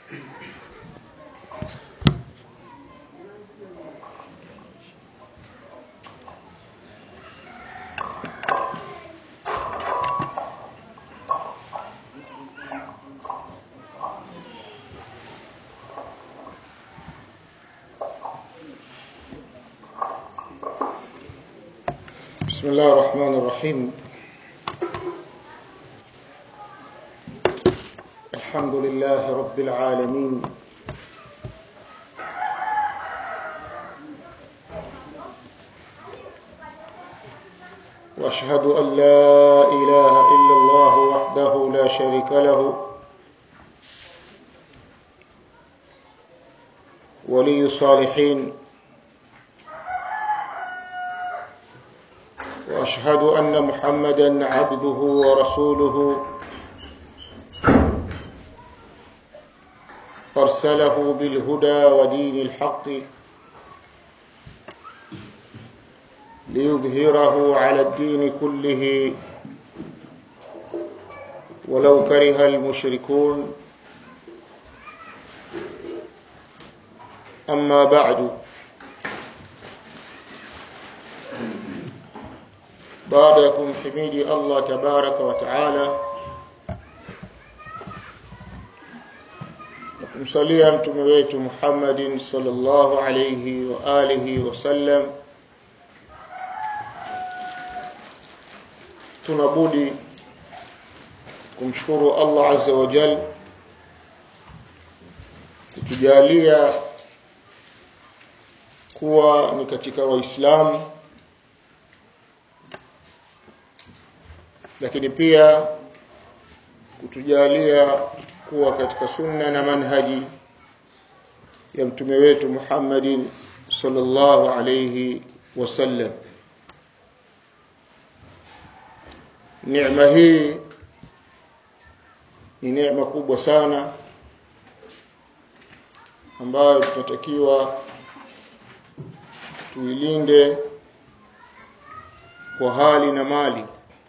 بسم الله الرحمن الرحيم الحمد لله رب العالمين واشهد ان لا اله الا الله وحده لا شريك له ولي الصالحين واشهد ان محمدا عبده ورسوله ارسله بالهدى ودين الحق ليظهره على الدين كله ولو كره المشركون اما بعد baada ya kumhimidi Allah tabaraka wa taala na kumsalia mtume wetu Muhammadin sallallahu alayhi wa alihi wasallam tunabudi kumshukuru Allah azza wa jal kutujalia kuwa ni katika waislamu lakini pia kutujalia kuwa katika sunna na manhaji ya mtume wetu Muhammadin sallallahu alayhi wasallam neema hii ni neema kubwa sana ambayo tunatakiwa tuilinde kwa hali na mali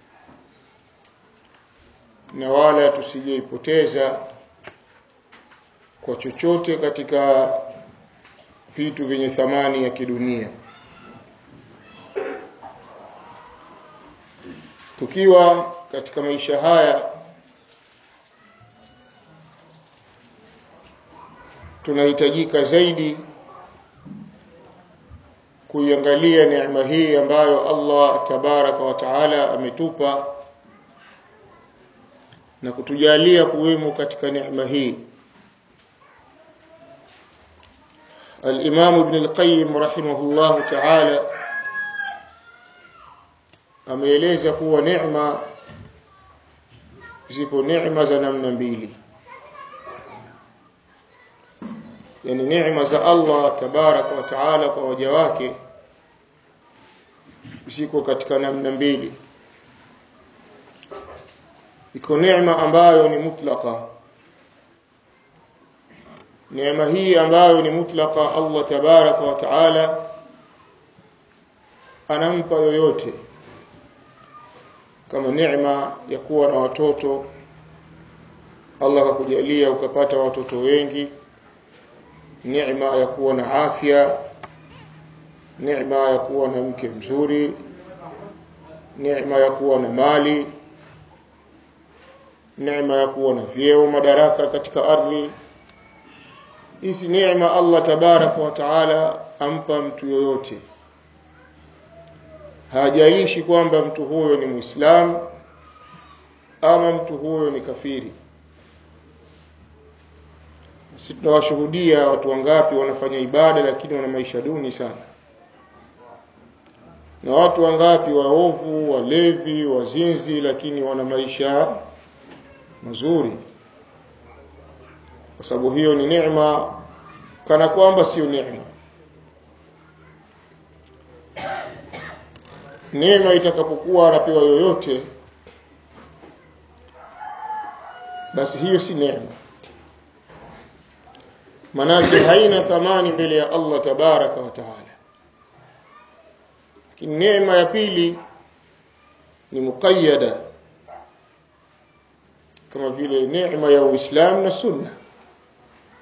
na wala tusijeipoteza kwa chochote katika vitu vyenye thamani ya kidunia tukiwa katika maisha haya tunahitajika zaidi kuiangalia neema hii ambayo Allah tabaraka wa taala ametupa na kutujalia kuwemo katika neema hii الإمام ابن القيم رحمه الله تعالى ameeleza kuwa neema zipo neema za namna mbili yani neema za Allah tabaraka wa taala kwa waja wake ziko katika namna mbili iko neema ambayo ni mutlaka neema hii ambayo ni mutlaka Allah tabaraka wa taala anampa yoyote kama neema ya kuwa na watoto Allah akakujalia ukapata watoto wengi neema ya kuwa na afya neema ya kuwa na mke mzuri neema ya kuwa na mali neema ya kuwa na vyeo madaraka katika ardhi hizi neema Allah tabaraka wa taala ampa mtu yoyote hajalishi kwamba mtu huyo ni muislamu ama mtu huyo ni kafiri sisi tunawashuhudia watu wangapi wanafanya ibada lakini wana maisha duni sana na watu wangapi waovu walevi wazinzi lakini wana maisha mazuri kwa sababu hiyo ni neema kana kwamba sio neema neema itakapokuwa anapewa yoyote basi hiyo si neema manake haina thamani mbele ya Allah tabaraka wa taala lakini neema ya pili ni muqayyada kama vile neema ya Uislamu na Sunna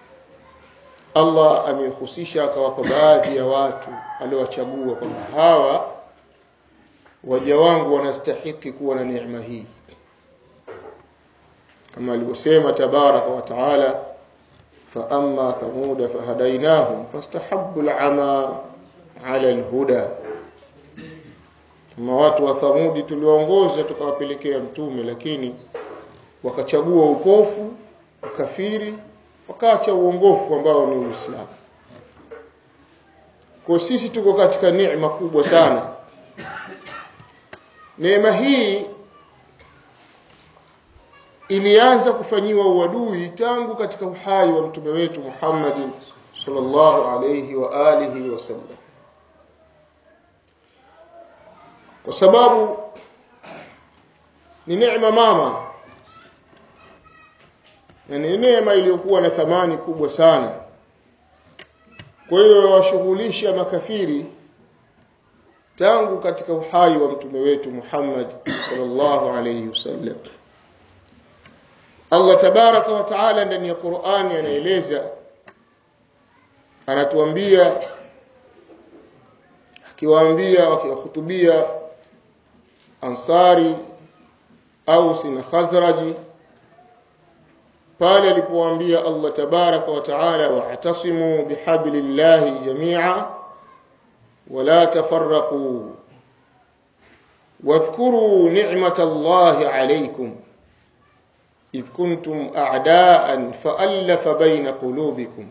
Allah amehusisha akawapa baadhi ya watu aliowachagua kwamba hawa waja wangu wanastahiki kuwa na neema hii kama alivyosema tabaraka wa taala فأما ثمود فهديناهم فاستحبوا العمى على الهدى kama watu wa Thamudi tuliwaongoza tukawapelekea mtume lakini wakachagua upofu ukafiri wakaacha uongofu ambao ni Uislamu kwa sisi tuko katika neema kubwa sana neema hii ilianza kufanyiwa uadui tangu katika uhai wa mtume wetu Muhammad sallallahu alayhi wa alihi wasallam kwa sababu ni neema mama na ni neema iliyokuwa na thamani kubwa sana kwa hiyo washughulisha makafiri tangu katika uhai wa mtume wetu Muhammad sallallahu alayhi wasallam Allah tabaraka wa taala ndani ya Qur'ani anaeleza anatuambia akiwaambia wakiwahutubia ansari au sina khazraji pale alipowaambia Allah tabaraka wa taala wa'tasimu bihablillahi jami'a wala tafarraqu واذكروا نعمة الله عليكم إذ كنتم أعداء فألف بين قلوبكم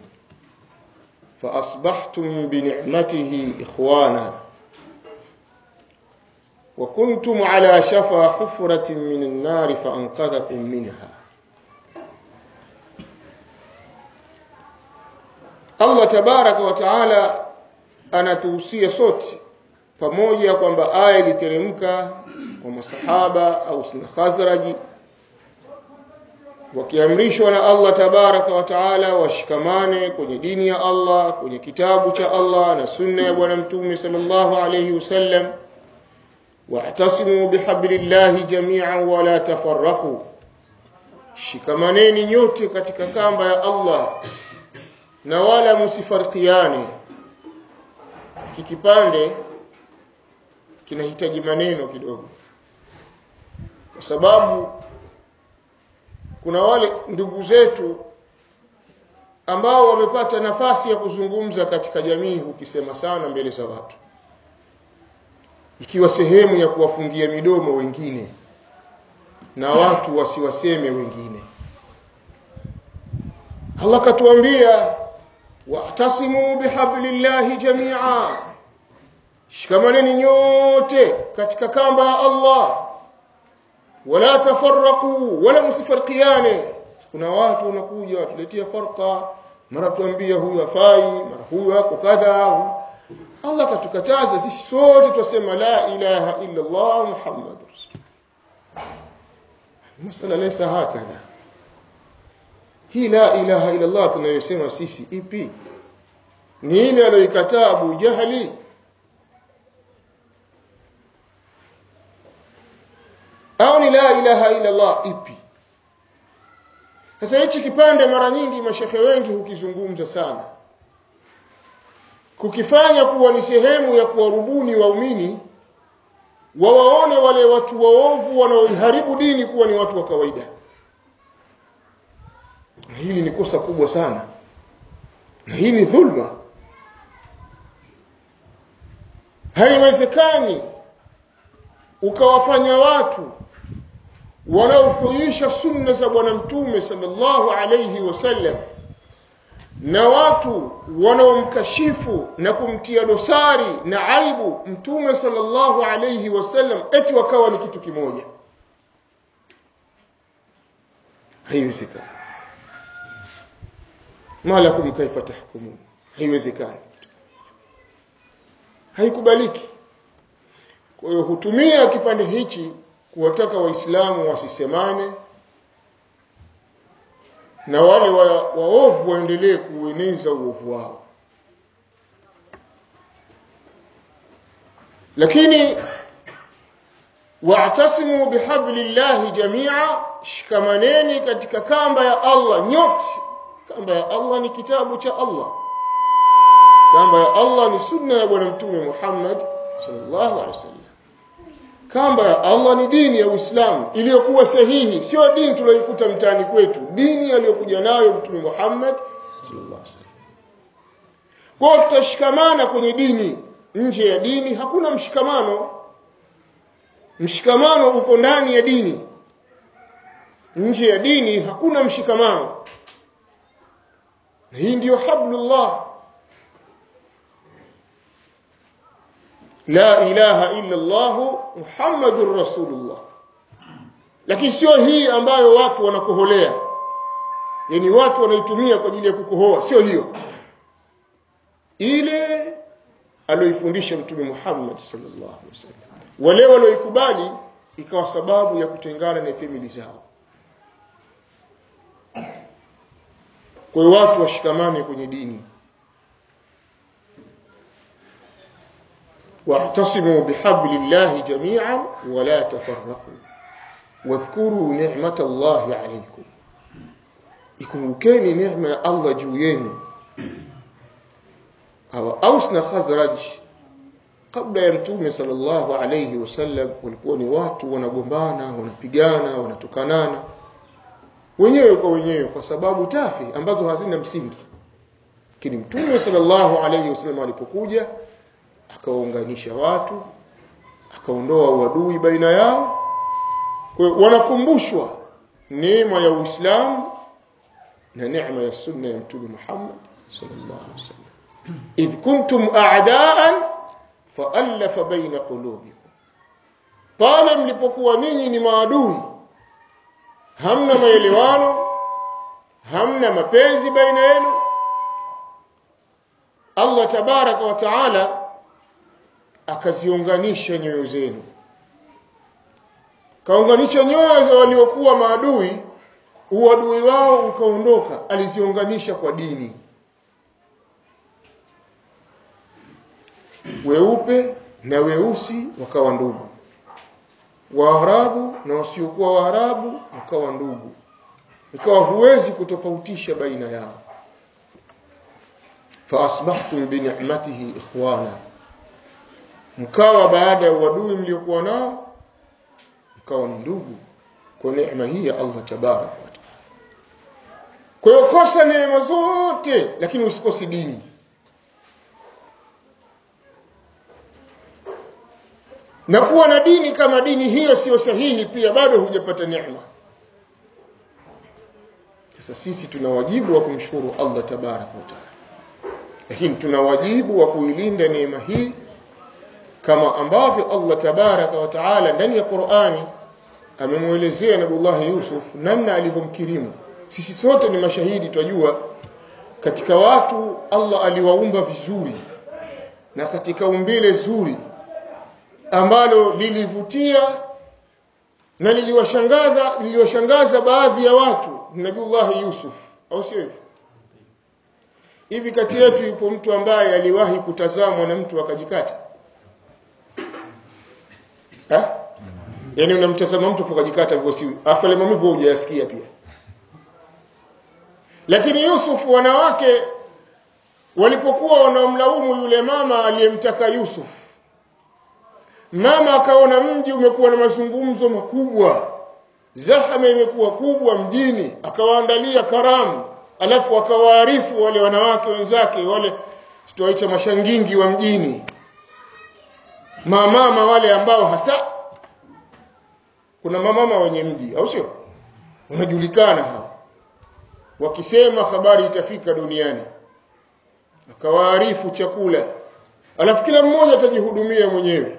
فأصبحتم بنعمته إخوانا وكنتم على شفا حفرة من النار فأنقذكم منها Allah tabaraka wa taala anatuhusia sote pamoja kwamba aya iliteremka kwa masahaba au sina khazraji wakiamrishwa na Allah tabaraka wa taala washikamane kwenye dini ya Allah kwenye kitabu cha Allah na sunna ya bwana mtume sallallahu alayhi wasallam wa'tasimu bihablillahi jami'an wa la tafarraqu shikamaneni nyote katika kamba ya Allah na wala msifarikiane kikipande kinahitaji maneno kidogo kwa sababu kuna wale ndugu zetu ambao wamepata nafasi ya kuzungumza katika jamii ukisema sana mbele za watu ikiwa sehemu ya kuwafungia midomo wengine na watu wasiwaseme wengine Allah katuambia wa'tasimu bihablillahi jami'a shikamaneni nyote katika kamba ya Allah wala tafarraqu wala msifarqiane kuna watu wanakuja watuletea farqa mara tuambia huyu afai mara huyu ako kadha Allah katukataza sisi sote tusema la ilaha illa Allah Muhammad masala laysa hakadha hii la ilaha illa Allah tunayosema sisi ipi ni ile aliyoikataa Abu Jahali au ni la ilaha illa Allah ipi sasa hichi kipande mara nyingi mashehe wengi hukizungumza sana kukifanya kuwa ni sehemu ya kuwarubuni waumini wawaone wale watu waovu wanaoiharibu dini kuwa ni watu wa kawaida na hili ni kosa kubwa sana na hii ni dhulma haiwezekani ukawafanya watu wanaofuisha sunna za bwana mtume sallallahu alayhi wasallam na watu wanaomkashifu na kumtia dosari na aibu mtume sallallahu alayhi wasallam eti wakawa ni kitu kimoja haiwezekani malakum kaifa tahkumun haiwezekani haikubaliki kwa hiyo hutumia kipande hichi kuwataka waislamu wasisemane na wale wa, waovu waendelee kueneza uovu wao lakini wa'tasimu bihablillahi jamia shikamaneni katika kamba ya Allah nyote kamba ya Allah ni kitabu cha Allah kamba ya Allah ni sunna ya bwana mtume Muhammad sallallahu alaihi wasallam kamba ya Allah ni dini ya Uislamu iliyokuwa sahihi sio dini tuliyoikuta mtaani kwetu dini aliyokuja nayo mtume Muhammad sallallahu alaihi wasallam kwa tutashikamana kwenye dini nje ya dini hakuna mshikamano mshikamano uko ndani ya dini nje ya dini hakuna mshikamano hii ndiyo hablullah la ilaha illa Allah Muhammadur Rasulullah lakini sio hii ambayo watu wanakoholea yani watu wanaitumia kwa ajili ya kukohoa sio hiyo ile aliyoifundisha mtume Muhammad sallallahu alaihi wasallam wale walioikubali ikawa sababu ya kutengana na famili zao kwa hiyo watu washikamane kwenye dini واعتصموا بحبل الله جميعا ولا تفرقوا واذكروا نعمة الله عليكم ikumbukeni neema ya Allah juu yenu hawa Aus na Khazraj kabla ya mtume sallallahu alayhi wasallam walikuwa ni watu wanagombana wanapigana wanatukanana wenyewe kwa wenyewe kwa sababu tafi ambazo hazina msingi lakini mtume sallallahu alayhi wasallam alipokuja akawaunganisha watu akaondoa uadui baina yao kwa hiyo wanakumbushwa neema ya Uislamu na neema ya sunna ya mtume Muhammad sallallahu alaihi wasallam idh kuntum a'daan fa'alafa baina qulubikum pale mlipokuwa ninyi ni maadui hamna maelewano hamna mapenzi baina yenu Allah tabaraka wa taala akaziunganisha nyoyo zenu kaunganisha nyoyo za waliokuwa maadui uadui wao ukaondoka aliziunganisha kwa dini weupe na weusi wakawa ndugu waarabu na wasiokuwa waarabu wakawa ndugu ikawa huwezi kutofautisha baina yao faasbahtum binicmatihi ikhwana mkawa baada ya uadui mliokuwa nao mkawa ni ndugu kwa neema hii ya Allah tabaraka wa taala kwa hiyo kosa neema zote lakini usikose dini na kuwa na dini kama dini hiyo sio sahihi pia bado hujapata neema sasa sisi tuna wajibu wa kumshukuru Allah tabaraka wa taala lakini tuna wajibu wa kuilinda neema hii kama ambavyo Allah tabaraka wa taala ndani ya Qur'ani amemwelezea Nabiullah Yusuf namna alivyomkirimu sisi sote ni mashahidi twajua katika watu Allah aliwaumba vizuri na katika umbile zuri ambalo lilivutia na liliwashangaza liliwashangaza baadhi ya watu Nabiullah Yusuf au sio hivyo hivi kati yetu yupo mtu ambaye aliwahi kutazamwa na mtu akajikata eh yani unamtazama mtu ukajikata hivyo si afale maumivu hujayasikia pia lakini Yusuf wanawake walipokuwa wanamlaumu yule mama aliyemtaka Yusuf mama akaona mji umekuwa na mazungumzo makubwa zahama imekuwa kubwa mjini akawaandalia karamu alafu akawaarifu wale wanawake wenzake wale tutawaita mashangingi wa mjini mamama wale ambao hasa kuna mamama wenye mji au sio wanajulikana hao wakisema habari itafika duniani akawaarifu chakula alafu kila mmoja atajihudumia mwenyewe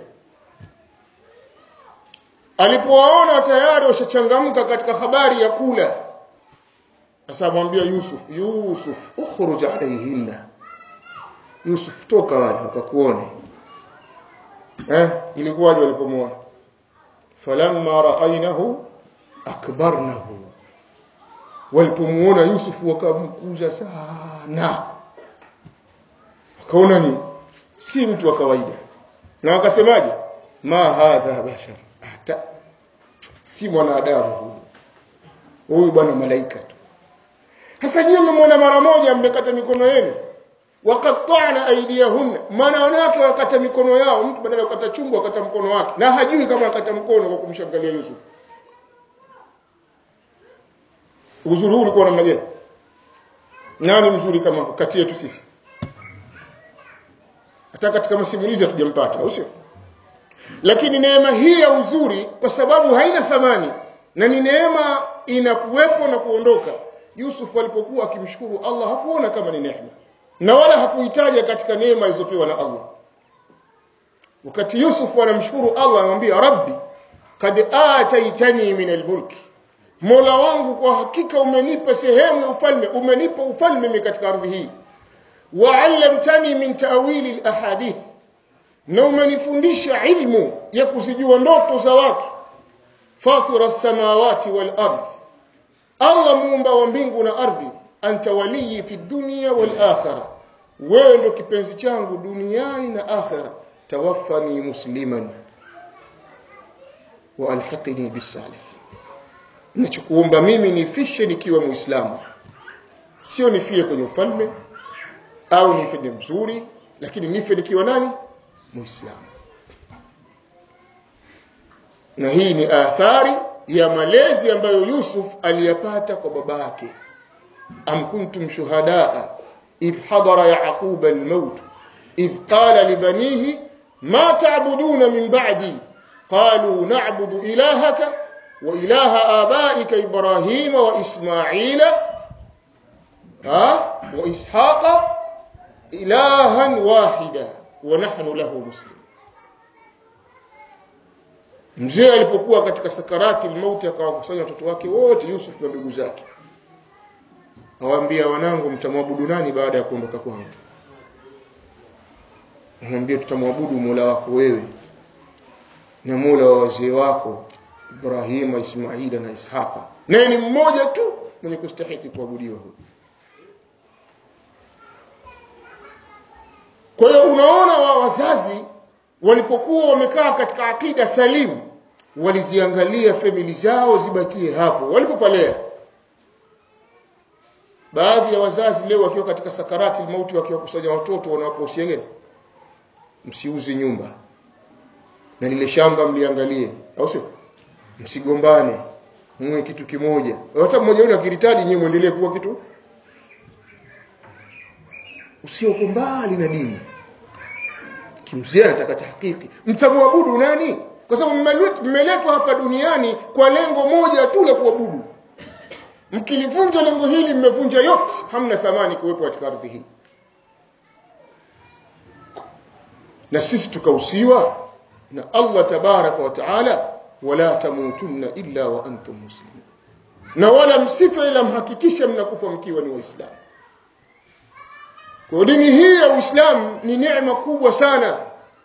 alipowaona tayari washachangamka katika habari ya kula sasa amwambia Yusuf Yusuf ukhruj alayhinna Yusuf toka wale wakakuone eh ilikuwaje walipomwona falamma ra'aynahu akbarnahu walipomuona Yusuf wakamkuza sana wakaona ni si mtu wa kawaida na wakasemaje ma hadha bashar hata si mwanadamu huyu huyu bwana malaika tu sasa nyinyi mmemwona mara moja mmekata mikono yenu waqatta'na aydiyahunna maana wanawake wakata mikono yao mtu badala ya kukata chungu akata mkono wake na hajui kama akata mkono kwa kumshangalia Yusuf uzuri huu ulikuwa namna gani nani mzuri kama kati yetu sisi hata katika masimulizi hatujampata au sio lakini neema hii ya uzuri kwa sababu haina thamani na ni neema inakuwepo na kuondoka Yusuf alipokuwa akimshukuru Allah hakuona kama ni neema na wala hakuhitaja katika neema alizopewa na Allah wakati Yusuf anamshukuru Allah anamwambia rabbi kad ataitani min almulk Mola wangu kwa hakika umenipa sehemu ya ufalme umenipa ufalme mimi katika ardhi hii wa'allamtani min ta'wili alahadith na umenifundisha ilmu ya kuzijua ndoto za watu fatira samawati wal ard Allah muumba wa mbingu na ardhi anta waliyi fi dunya wal akhirah wewe ndo kipenzi changu duniani na akhira tawaffani musliman wa alhiqni bisalihin nachokuomba mimi nifishe nikiwa muislamu sio nifie kwenye ufalme au nife ni mzuri lakini nife nikiwa nani muislamu na hii ni athari ya malezi ambayo Yusuf aliyapata kwa baba yake am kuntum shuhadaa idh hadara yaqub al-maut idh qala libanihi ma ta'buduna min ba'di qalu na'budu ilahaka wa ilaha abaika ibrahima wa isma'ila ha wa ishaqa ilahan wahida wa nahnu lahu muslimun mzee alipokuwa katika sakarati mauti akawakusanya watoto wake wote Yusuf na ndugu zake awaambia wanangu mtamwabudu nani baada ya kuondoka kwangu amwambia tutamwabudu Mola wako wewe na Mola wa wazee wako Ibrahima Ismaila na Ishaqa naye ni mmoja tu mwenye kustahiki kuabudiwa huyu kwa hiyo unaona wa wazazi walipokuwa wamekaa katika akida salimu waliziangalia famili zao zibakie hapo walipopalea baadhi ya wazazi leo wakiwa katika sakarati mauti wakiwakusanya watoto wanawaposia gani msiuze nyumba na lile shamba mliangalie au sio msigombane mwe kitu kimoja hata mmoja wenu akiritaji nyewe muendelee kuwa kitu usioko mbali na dini kimzee anataka tahqiqi mtamwabudu nani kwa sababu mmeletwa hapa duniani kwa lengo moja tu la kuabudu mkilivunja lengo hili mmevunja yote hamna thamani kuwepo katika ardhi hii na sisi tukahusiwa na Allah tabaraka wa taala wala tamutunna illa wa antum muslimun na wala msife ila mhakikishe mnakufa mkiwa ni waislamu kwa dini hii ya Uislamu ni neema kubwa sana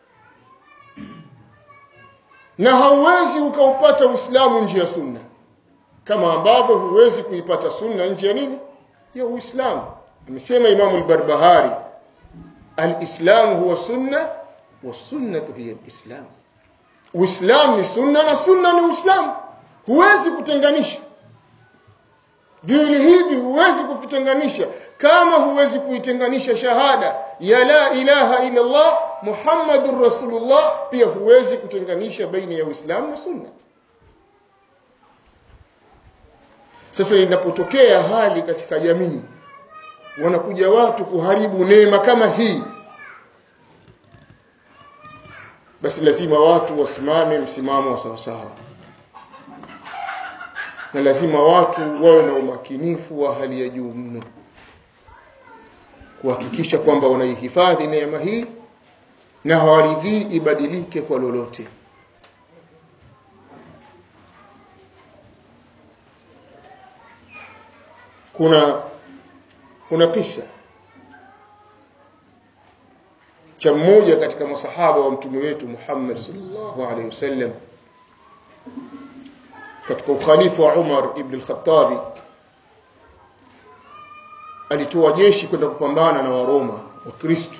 na hauwezi ukaupata Uislamu nje ya sunna kama ambavyo huwezi kuipata sunna nje ya nini ya Uislamu amesema Imam al-Barbahari al-Islam huwa sunna wa sunnatu hiya al-Islam Uislamu ni sunna na sunna ni Uislamu huwezi kutenganisha viwili hivi huwezi kuvitenganisha kama huwezi kuitenganisha shahada ya la ilaha illa Allah Muhammadur Rasulullah pia huwezi kutenganisha baina ya Uislamu na Sunna sasa inapotokea hali katika jamii wanakuja watu kuharibu neema kama hii basi lazima watu wasimame msimamo wa sawasawa na lazima watu wawe na umakinifu wa hali ya juu mno kuhakikisha kwamba wanaihifadhi neema hii na hawaridhii ibadilike kwa lolote kuna kuna kisa cha mmoja katika masahaba wa mtume wetu Muhammad sallallahu alaihi wasallam katika ukhalifa wa Umar ibn al-Khattabi alitoa jeshi kwenda kupambana na Waroma wa Kristo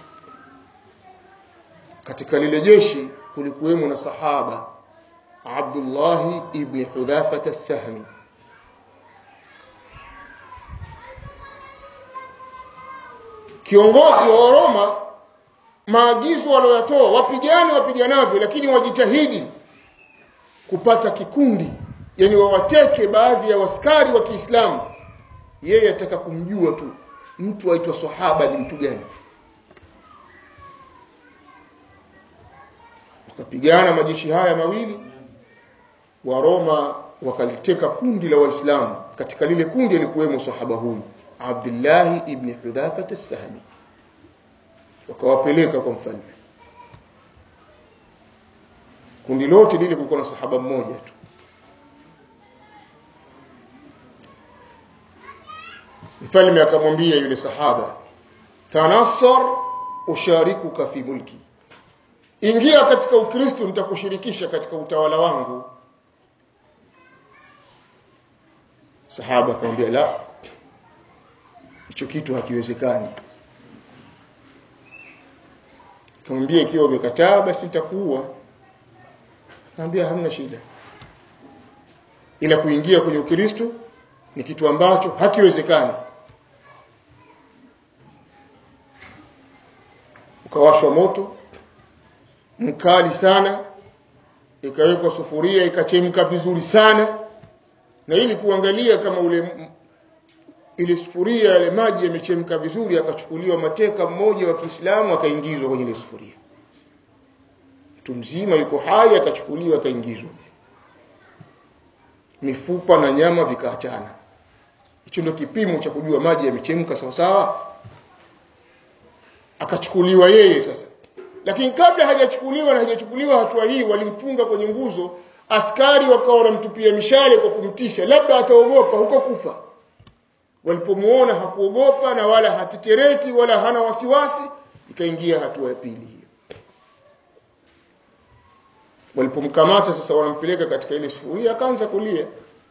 katika lile jeshi kulikuwemo na sahaba Abdullah ibn Hudhafa as-Sahmi kiongozi wa Roma maagizo walioyatoa wapigane wapiganavyo lakini wajitahidi kupata kikundi yani wawateke baadhi ya waskari wa Kiislamu yeye ataka kumjua tu mtu aitwa sahaba ni mtu gani wakapigana majeshi haya mawili wa Roma wakaliteka kundi la waislamu katika lile kundi alikuwemo sahaba huyu Abdullah ibn Hudhafa as-Sahmi wakawapeleka kwa mfalme kundi lote lile kulikuwa na sahaba mmoja tu mfalme akamwambia yule sahaba tanassar usharikuka fi mulki ingia katika ukristo nitakushirikisha katika utawala wangu sahaba akamwambia la hicho kitu hakiwezekani akamwambia ikiwa umekataa basi nitakuua akamwambia hamna shida ila kuingia kwenye ukristo ni kitu ambacho hakiwezekani ukawashwa moto mkali sana ikawekwa sufuria ikachemka vizuri sana na ili kuangalia kama ule ile sufuria yale maji yamechemka vizuri akachukuliwa mateka mmoja wa Kiislamu akaingizwa kwenye ile sufuria mtu mzima yuko hai akachukuliwa akaingizwa mifupa na nyama vikaachana hicho ndio kipimo cha kujua maji yamechemka sawa sawa akachukuliwa yeye sasa lakini kabla hajachukuliwa na hajachukuliwa hatua hii walimfunga kwenye nguzo askari wakawa wanamtupia mishale kwa kumtisha labda ataogopa huko kufa walipomuona hakuogopa na wala hatetereki wala hana wasiwasi ikaingia hatua ya pili hiyo walipomkamata sasa wanampeleka katika ile sufuria akaanza kulia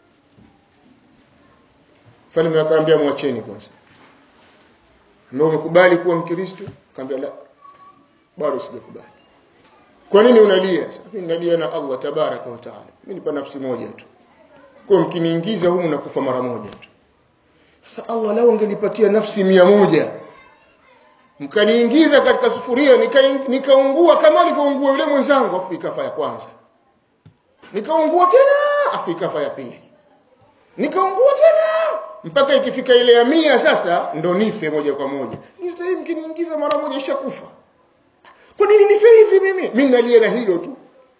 mfalme akaambia mwacheni kwanza ndio umekubali kuwa mkristo akaambia la bado sijakubali kwa nini unalia mimi nalia na Allah tabaraka wa taala mimi nipa nafsi moja tu kwa mkiniingiza humu nakufa mara moja tu sasa Allah lao ungenipatia nafsi mia moja mkaniingiza katika sufuria nikaungua nika kama alivyoungua yule mwenzangu afu ikafa ya kwanza nikaungua tena afu ikafa ya pili nikaungua tena mpaka ikifika ile ya mia sasa ndo nife moja kwa moja ni sasa hivi mkiniingiza mara moja ishakufa kwa nini nife hivi mimi mimi nalia na hilo tu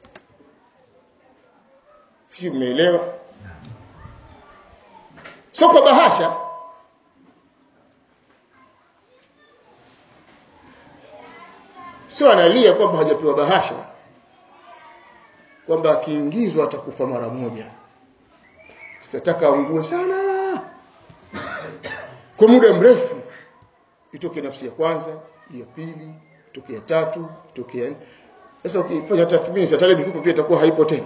si umeelewa sio kwa bahasha sio analia kwamba hajapewa bahasha kwamba akiingizwa atakufa mara moja sitataka aungue sana kwa muda mrefu itoke nafsi ya kwanza ya pili itoke ya tatu itoke ya sasa ukifanya tathmini hata ile mifuko pia itakuwa haipo tena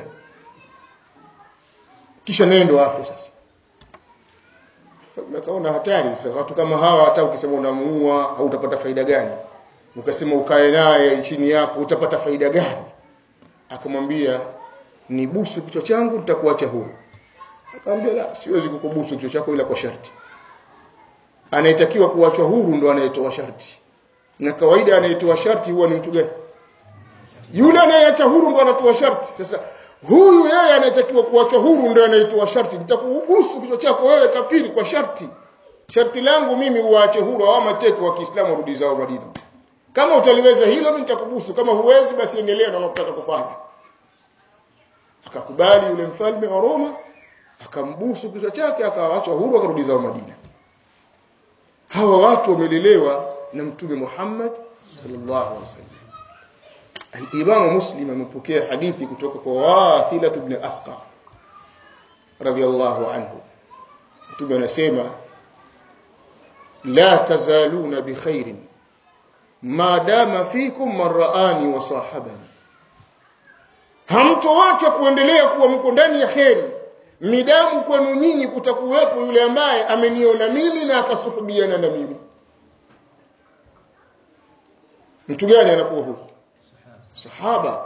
kisha nendo afe sasa nakaona hatari sasa watu kama hawa hata ukisema unamuua hautapata faida gani ukasema ukae naye chini yako utapata faida gani akamwambia ni busu kichwa changu nitakuacha huru akamwambia la siwezi kukubusu kichwa chako ila kwa sharti anayetakiwa kuachwa huru ndo anayetoa sharti na kawaida anayetoa sharti huwa ni mtu gani yule anayeacha huru ndo anatoa sharti sasa huyu yeye anayetakiwa kuachwa huru ndo anayetoa sharti nitakubusu kichwa chako wewe kafiri kwa sharti sharti langu mimi uache huru au mateka wa Kiislamu warudi zao Madina kama utaliweza hilo mimi nitakubusu kama huwezi basi endelea na unataka kufanya akakubali yule mfalme wa Roma akambusu kichwa chake akawaachwa huru akarudi zao Madina hawa watu wamelelewa na mtume Muhammad sallallahu alaihi wasallam al-Imam Muslim amepokea hadithi kutoka kwa Wathila ibn Asqa radiyallahu anhu mtume anasema la tazaluna bikhairin ma dama fikum man raani wa sahabani hamtoacha kuendelea kuwa mko ndani ya kheri midamu kwenu nyinyi kutakuwepo yule ambaye ameniona mimi na akasuhubiana na mimi mtu gani anakuwa huko sahaba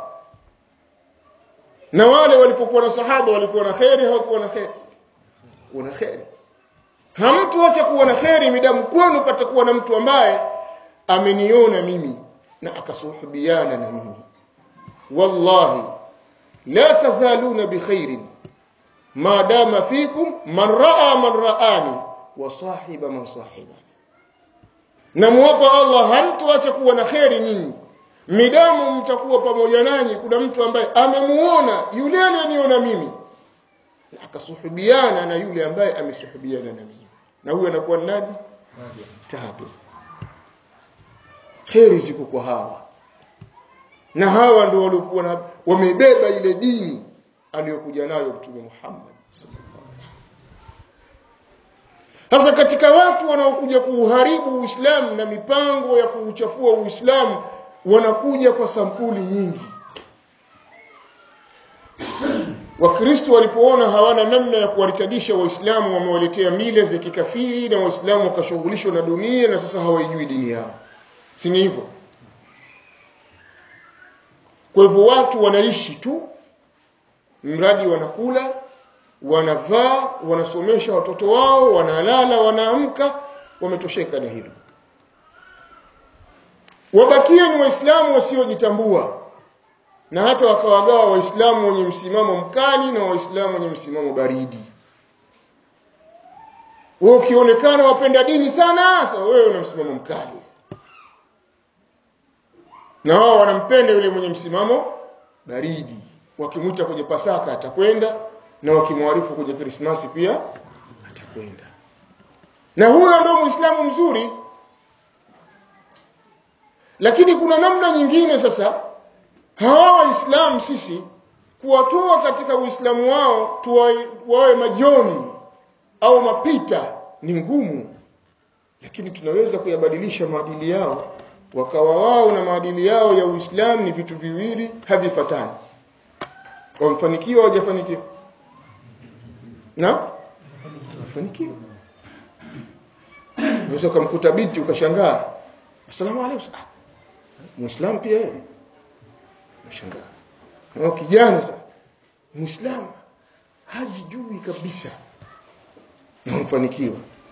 na wale walipokuwa na sahaba walikuwa na kheri hawakuwa na kheri kuwa na kheri hamtoacha kuwa na kheri midamu kwenu patakuwa na mtu ambaye ameniona mimi na akasuhubiana na mimi wallahi la tazaluna bikhairin ma dama fikum man raa man raani wa sahiba man sahibani namwapa Allah hamtuacha kuwa na kheri nyinyi midamu mtakuwa pamoja nanyi kuna mtu ambaye amemuona yule aliyeniona mimi na akasuhubiana na yule ambaye amesuhubiana na mimi na huyo anakuwa nani tabi kheri ziko kwa hawa na hawa ndio waliokuwa wamebeba ile dini aliyokuja nayo mtume Muhammad sasa katika watu wanaokuja kuuharibu Uislamu na mipango ya kuuchafua Uislamu wanakuja kwa sampuli nyingi Wakristo walipoona hawana namna ya kuwaritadisha Waislamu wamewaletea mila za kikafiri na Waislamu wakashughulishwa na dunia na sasa hawaijui dini yao. Si ni hivyo? Kwa hivyo watu wanaishi tu mradi wanakula, wanavaa, wanasomesha watoto wao, wanalala, wanaamka, wametosheka na hilo. Wabakia ni Waislamu wasiojitambua na hata wakawagawa waislamu wenye msimamo mkali na waislamu wenye msimamo baridi wewe ukionekana wapenda dini sana sasa wewe una msimamo mkali na wao wanampenda yule mwenye msimamo baridi wakimwita kwenye pasaka atakwenda na wakimwarifu kwenye krismasi pia atakwenda na huyo ndio muislamu mzuri lakini kuna namna nyingine sasa hawa waislamu sisi kuwatoa katika uislamu wao wawe majoni au mapita ni ngumu lakini tunaweza kuyabadilisha maadili yao wakawa wao na maadili yao ya uislamu ni vitu viwili havifatani wamefanikiwa hawajafanikiwa na wamefanikiwa unaweza ukamkuta binti ukashangaa asalamu alaykum muislamu pia yeye mshangaa na kijana sasa muislamu hajijui kabisa na mfanikiwa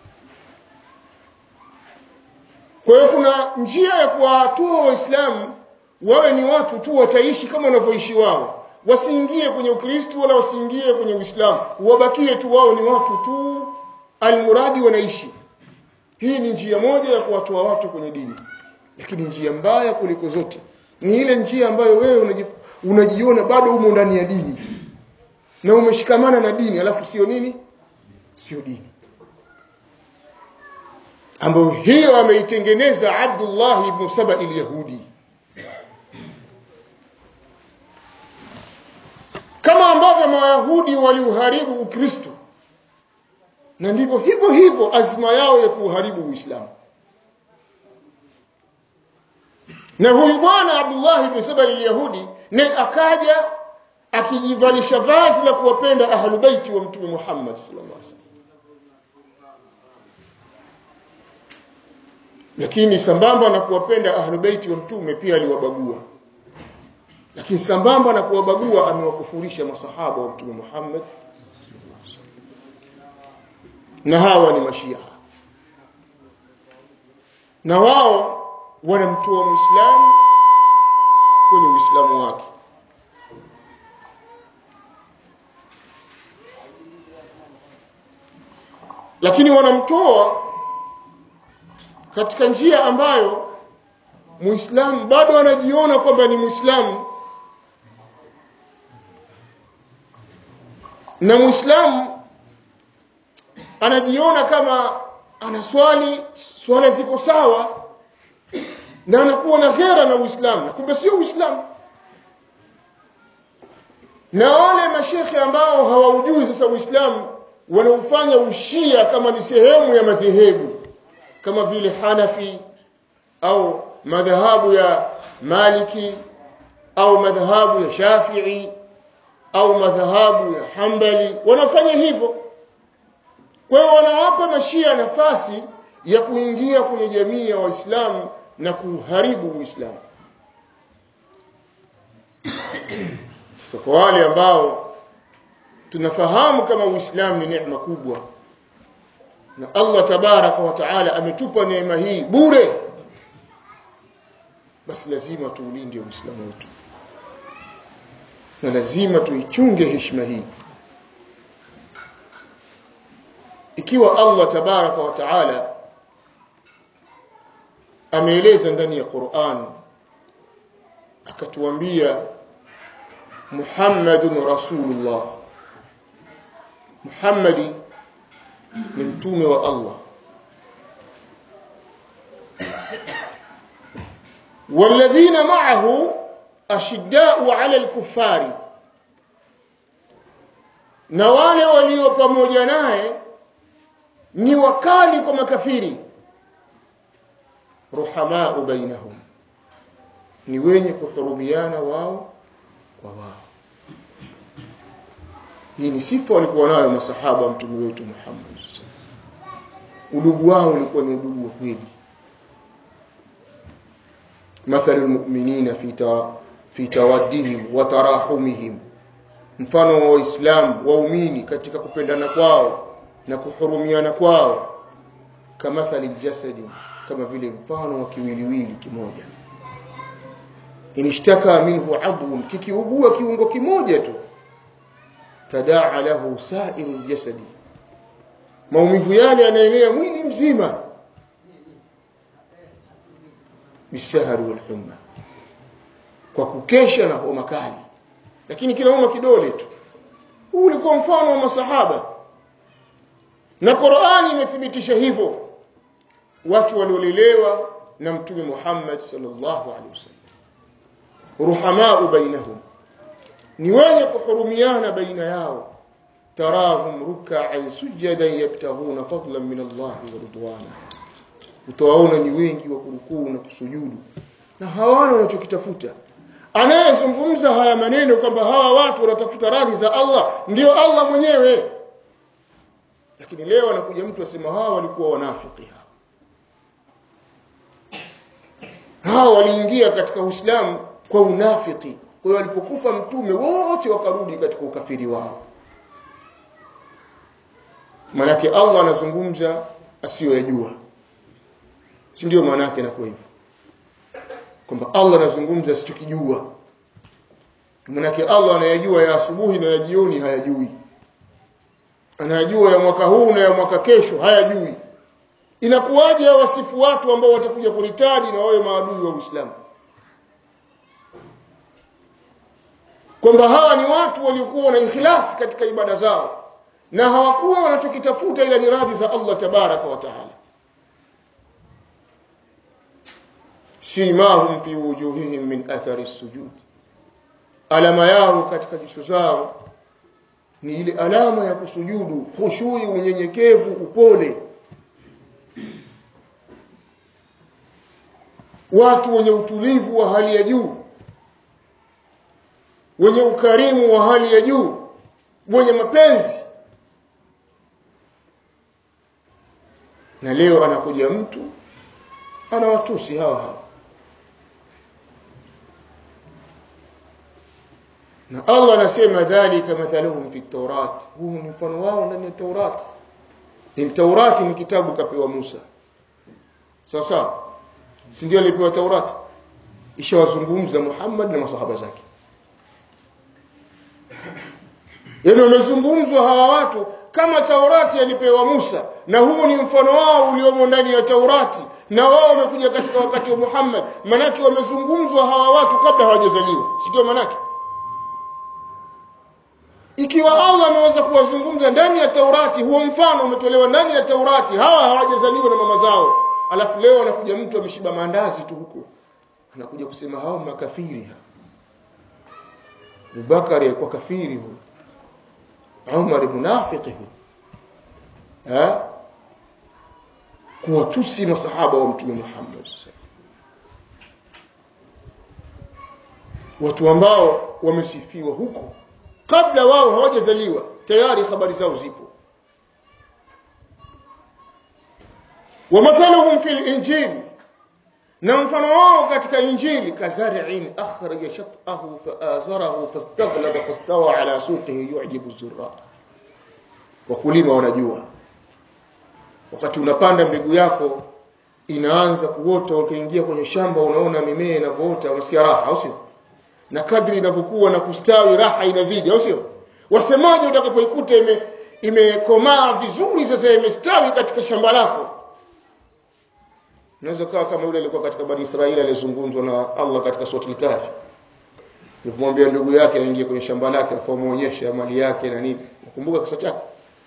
kwa hiyo kuna njia ya kuwatoa waislamu wawe ni watu tu wataishi kama wanavyoishi wao wasiingie kwenye ukristo wala wasiingie kwenye uislamu wabakie tu wao ni watu tu almuradi wanaishi hii ni njia moja ya kuwatoa watu kwenye dini lakini njia mbaya kuliko zote ni ile njia ambayo wewe unajiona bado umo ndani ya dini na umeshikamana na dini alafu sio nini sio dini ambayo hiyo ameitengeneza Abdullah ibn Saba al-Yahudi kama ambavyo Mayahudi waliuharibu Ukristo na ndivyo hivyo hivyo azma yao ya kuuharibu Uislamu na huyu bwana Abdullah ibn Saba al-Yahudi naye akaja akijivalisha vazi la kuwapenda ahlubaiti wa mtume Muhammad sallallahu alaihi wasallam lakini sambamba na kuwapenda ahlubaiti wa mtume pia aliwabagua lakini sambamba na kuwabagua amewakufurisha masahaba wa mtume Muhammad na hawa ni mashia na wao wanamtoa muislamu kwenye uislamu wake lakini wanamtoa katika njia ambayo muislamu bado anajiona kwamba ni muislamu na muislamu anajiona kama anaswali swala ziko sawa na anakuwa na ghera na uislamu kumbe sio uislamu na wale mashekhe ambao hawaujui sasa uislamu wanaufanya ushia kama ni sehemu ya madhehebu kama vile Hanafi au madhahabu ya Maliki au madhahabu ya Shafi'i au madhahabu ya Hanbali wanafanya hivyo kwa hiyo wanawapa mashia nafasi ya kuingia kwenye jamii ya Waislamu na kuharibu Uislamu sasa kwa wale ambao tunafahamu kama Uislamu ni neema kubwa na Allah tabaraka wa taala ametupa neema hii bure basi lazima tuulinde uislamu wetu na lazima tuichunge heshima hii ikiwa Allah tabaraka wa taala ameeleza ndani ya Qur'an akatuambia Muhammadun Rasulullah Muhammadi ni mtume wa Allah والذين معه أشداء على الكفار na wale walio pamoja naye ni wakali kwa makafiri ruhamau bainahum ni wenye kuhurumiana wao kwa wao hii ni sifa walikuwa nayo masahaba wa mtume wetu Muhammad udugu wao ulikuwa ni udugu wa kweli مثل المؤمنين في في تودهم وتراحمهم mfano wa waislamu waumini katika kupendana kwao na kuhurumiana kwao kamathali jasadi kama vile mfano wa kiwiliwili kimoja inishtaka minhu adhun kikiugua kiungo kimoja tu tadaa lahu sairu jasadi maumivu yale yanaenea mwili mzima bisahari walhumma kwa kukesha na homa kali lakini kinauma kidole tu huu ulikuwa mfano wa masahaba na Qur'ani imethibitisha hivyo watu waliolelewa na mtume Muhammad sallallahu alaihi wasallam ruhamaa bainahum ni wenye kuhurumiana baina yao tarahum ruk'an sujadan yabtaghuna fadlan min Allah wa ridwana utawaona ni wengi wa kurukuu na kusujudu na hawana wanachokitafuta anayezungumza haya maneno kwamba hawa watu wanatafuta radhi za Allah ndio Allah mwenyewe lakini leo anakuja mtu asema hawa walikuwa wanafiki hawa hawa waliingia katika Uislamu kwa unafiki kwa hiyo walipokufa mtume wote wakarudi katika ukafiri wao manake Allah anazungumza asiyoyajua si ndio maana yake inakuwa hivyo kwamba Allah anazungumza asichokijua manake Allah anayajua ya asubuhi na ya jioni hayajui anayajua ya mwaka huu na ya mwaka kesho hayajui inakuwaje wasifu watu ambao watakuja kuritadi na wawe maadui wa Uislamu kwamba hawa ni watu waliokuwa na ikhlas katika ibada zao na hawakuwa wanachokitafuta ila ni radhi za Allah tabaraka wa taala simahum fi wujuhihim min athari sujud alama yao katika jicho zao ni ile alama ya kusujudu khushui unyenyekevu upole watu wenye utulivu wa hali ya juu wenye ukarimu wa hali ya juu wenye mapenzi na leo anakuja mtu anawatusi hawa hawa na Allah anasema dhalika mathaluhum fi tawrat huu ni mfano wao ndani ya Taurat ni Taurati ni kitabu kapewa Musa sawa sawa si ndio alipewa Taurati ishawazungumza Muhammad na masahaba zake yaani wamezungumzwa hawa watu kama Taurati alipewa Musa na huu ni mfano wao uliomo ndani ya Taurati na wao wamekuja katika wakati wa Muhammad manake wamezungumzwa hawa watu kabla hawajazaliwa si ndio manake ikiwa Allah ameweza kuwazungumza ndani ya Taurati huo mfano umetolewa ndani ya Taurati hawa hawajazaliwa na mama zao alafu leo anakuja mtu ameshiba maandazi tu huko anakuja kusema hao makafiri Abubakar alikuwa kafiri huyo Umar munafiki huyo eh kuwatusi masahaba wa mtume Muhammad watu ambao wamesifiwa huko kabla wao hawajazaliwa tayari habari zao zipo wamathaluhum fil injil na mfano wao katika injili kazari'in akhraja shat'ahu fa'azarahu fastaghlaba fastawa ala suqihi yu'jibu zurra wakulima wanajua wakati unapanda mbegu yako inaanza kuota ukiingia kwenye shamba unaona mimea inavyoota unasikia raha au sio na kadri inavyokuwa na kustawi raha inazidi au sio wasemaje utakapoikuta ime imekomaa vizuri sasa imestawi katika shamba lako unaweza kawa kama yule alikuwa katika bani Israeli alizungumzwa na Allah katika sura al-Kahfi alipomwambia ndugu yake aingie kwenye shamba lake afamuonyesha mali yake na nini nakumbuka kisa chake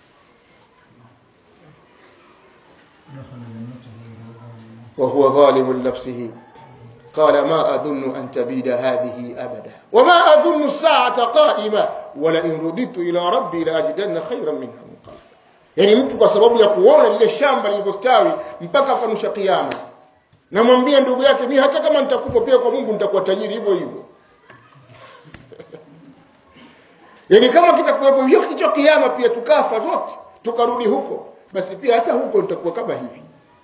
وهو ظالم لنفسه قال ما أظن أن تبيد هذه أبدا وما أظن الساعة قائمة ولئن رددت إلى ربي لأجدن خيرا منها منقلبا yani mtu kwa sababu ya kuona lile shamba lilivyostawi mpaka akanusha kiama namwambia ndugu yake mi hata kama nitakufa pia kwa Mungu nitakuwa tajiri hivyo hivyo yani kama kitakuwepo hiyo kicho kiama pia tukafa zote tukarudi huko basi pia hata huko nitakuwa kama hivi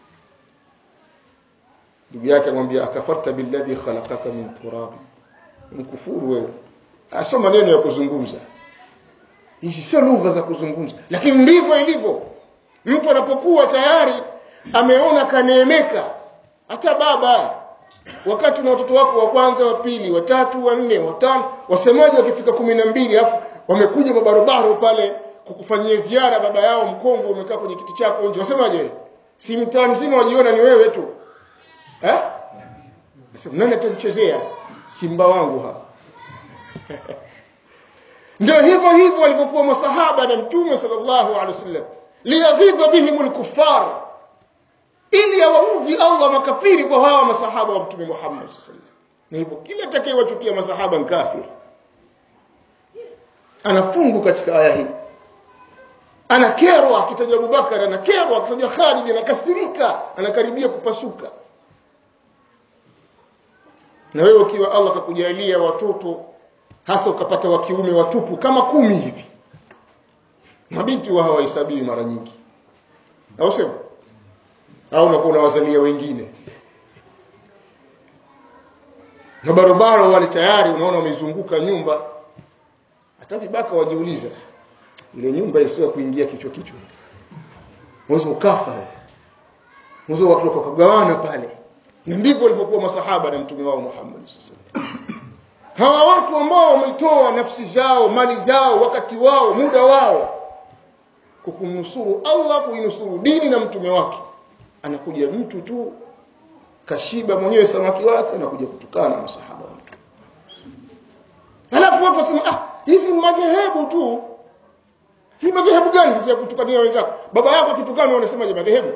ndugu yake amwambia akafarta billadhi khalaqaka min turab mkufuru wewe asio maneno ya kuzungumza hizi sio lugha za kuzungumza lakini ndivyo ilivyo mtu anapokuwa tayari ameona kaneemeka hata baba wakati na watoto wako wa kwanza wa pili wa tatu wa nne wa tano wasemaji wakifika kumi na mbili afu wamekuja mabarobaro pale kukufanyia ziara baba yao mkongwe umekaa kwenye kiti chako nje wasemaje si mtaa mzima wajiona ni wewe tu eh Nasema nani atanichezea simba wangu hapa ndio hivyo hivyo walivyokuwa masahaba na mtume sallallahu alaihi wasallam liyaghidha bihim alkuffar ili awaudhi Allah makafiri kwa hawa masahaba wa mtume Muhammad sallallahu alaihi wasallam na hivyo kila atakayewachukia masahaba ni kafir anafungu katika aya hii anakerwa akitaja Abubakar anakerwa akitaja Khalid anakasirika anakaribia kupasuka na wewe ukiwa Allah akakujalia watoto hasa ukapata wa kiume watupu kama kumi hivi mabinti wa hawahesabiwi mara nyingi au sio au unakuwa unawazalia wengine na barabara wale tayari unaona wamezunguka nyumba hata vibaka wajiuliza ile nyumba isiyo kuingia kichwa kichwa mwanzo ukafa mwanzo watu wakagawana pale na ndivyo walivyokuwa masahaba na mtume wao Muhammad sallallahu hawa watu ambao wametoa nafsi zao mali zao wakati wao muda wao kukumnusuru Allah kuinusuru dini na mtume wake anakuja mtu tu kashiba mwenyewe samaki wake na kuja kutukana na masahaba wa mtume alafu watu wasema ah hizi ni madhehebu tu hii madhehebu gani sisi ya kutukania wenzako baba yako akitukana unasemaje madhehebu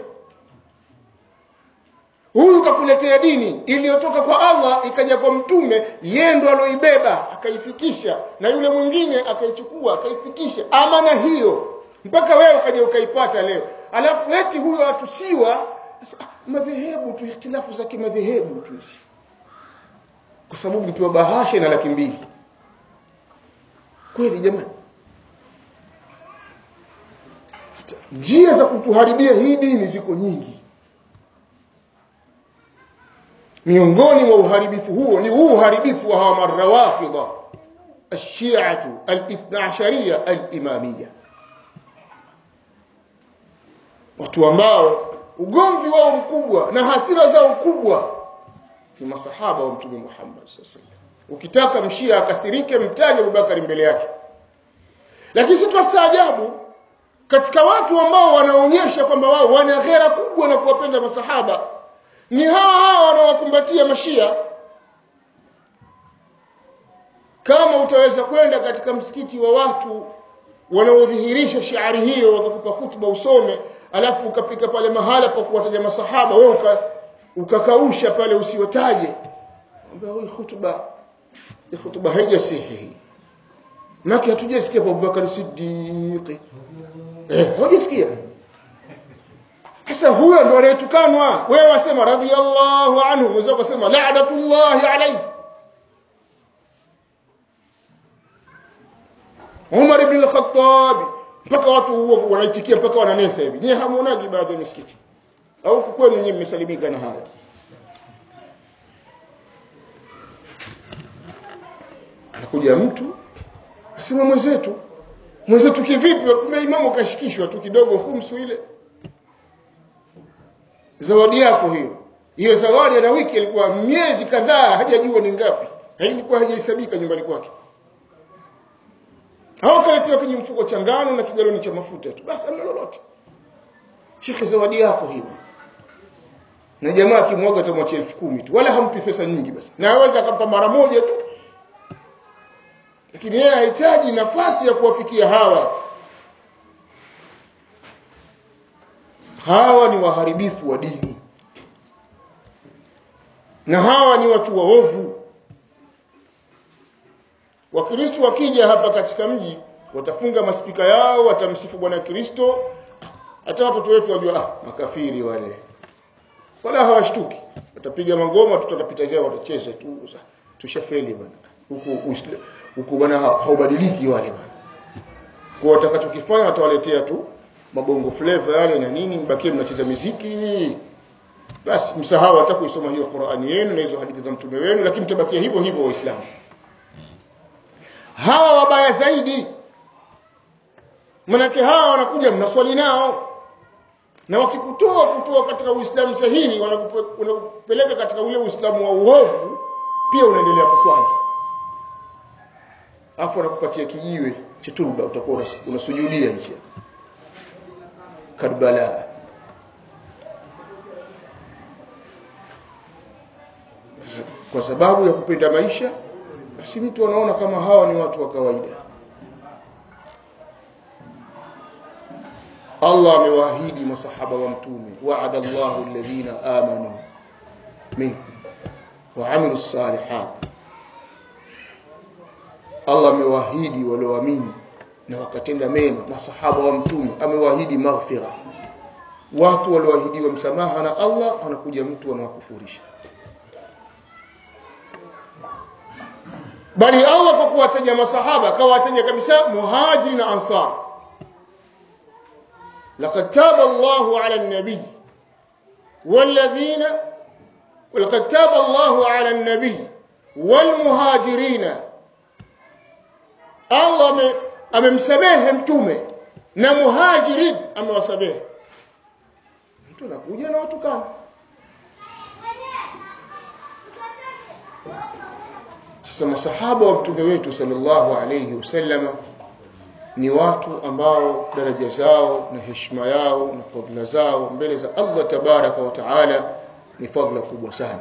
huyu kakuletea dini iliyotoka kwa Allah ikaja kwa mtume yeye ndo aloibeba akaifikisha na yule mwingine akaichukua akaifikisha amana hiyo mpaka wewe ukaja ukaipata leo alafu eti huyo atusiwa madhehebu tu ikhtilafu za kimadhehebu tu kwa sababu mpewa bahasha na laki mbili kweli jamani njia za kutuharibia hii dini ziko nyingi miongoni mwa uharibifu huo ni huu uharibifu wa hawa marawafidha الشيعة الاثنى عشرية الإمامية watu ambao ugomvi wao mkubwa na hasira zao kubwa ni masahaba wa mtume Muhammad sallallahu ukitaka mshia akasirike mtaje Abubakar mbele yake lakini sisi twastaajabu katika watu ambao wanaonyesha kwamba wao wana ghera kubwa na kuwapenda masahaba ni hawa hawa wanaowakumbatia mashia kama utaweza kwenda katika msikiti wa watu wanaodhihirisha shiari hiyo wakakupa hutuba usome alafu ukapika pale mahala pa kuwataja masahaba wewe uka, ukakausha pale usiwataje ambao hii hutuba hii hutuba haijasihi maki hatujasikia kwa Abubakar Siddiq eh hujasikia sasa huyo ndo anayetukanwa wewe wasema radhiyallahu anhu mwenzako kusema la'natullahi alayhi Umar ibn al-Khattab mpaka watu huo wanaitikia mpaka wananesa hivi nyewe hamuonaji baadhi ya misikiti au kwenu nyewe mmesalimika na haya anakuja mtu asema mwenzetu mwenzetu kivipi kumbe imamu kashikishwa tu kidogo khumsu ile zawadi yako hiyo hiyo zawadi ana wiki alikuwa miezi kadhaa hajajua ni ngapi hailikuwa hajahesabika nyumbani kwake au kaletewa kwenye mfuko cha ngano na kigaloni cha mafuta tu basi amna lolote shekhe zawadi yako hiyo na jamaa akimwaga atamwachia elfu kumi tu wala hampi pesa nyingi basi na aweza akampa mara moja tu lakini yeye hahitaji nafasi ya kuwafikia hawa hawa ni waharibifu wa dini na hawa ni watu waovu wakristo wakija hapa katika mji watafunga maspika yao watamsifu bwana kristo hata watoto wetu wajua ah, makafiri wale wala hawashtuki watapiga magoma tutapita zao watacheza tu tushafeli bwana huku huku bwana haubadiliki wale bwana kwa watakachokifanya watawaletea tu mabongo flavor yale na nini mbakie mnacheza muziki basi msahau hata kuisoma hiyo Qur'ani yenu na hizo hadithi za mtume wenu lakini mtabakia hivyo hivyo waislamu hawa wabaya zaidi manake hawa wanakuja mnaswali nao na wakikutoa kutoa katika uislamu sahihi wanakupeleka katika ule uislamu wa uovu pia unaendelea kuswali afu wanakupatia kijiwe cha turba utakuwa unasujudia hicho Karbala kwa sababu ya kupenda maisha basi mtu anaona kama hawa ni watu wa kawaida Allah amewaahidi masahaba wa mtume wa'ada Allahu alladhina amanu minkum wa 'amilus salihat Allah amewaahidi walioamini na wakatenda mema masahaba wa mtume amewaahidi maghfira watu walioahidiwa msamaha na Allah anakuja mtu anawakufurisha bali Allah kwa kuwataja masahaba akawataja kabisa muhajiri na ansar laqad taba Allahu ala an-nabi walladhina ولقد تاب الله على النبي والمهاجرين Allah amemsamehe mtume na muhajirin amewasamehe mtu anakuja na watukana sasa masahaba wa mtume wetu sallallahu alayhi wasallam ni watu ambao daraja zao na heshima yao na fadhila zao mbele za Allah tabaraka wa taala ni fadhila kubwa sana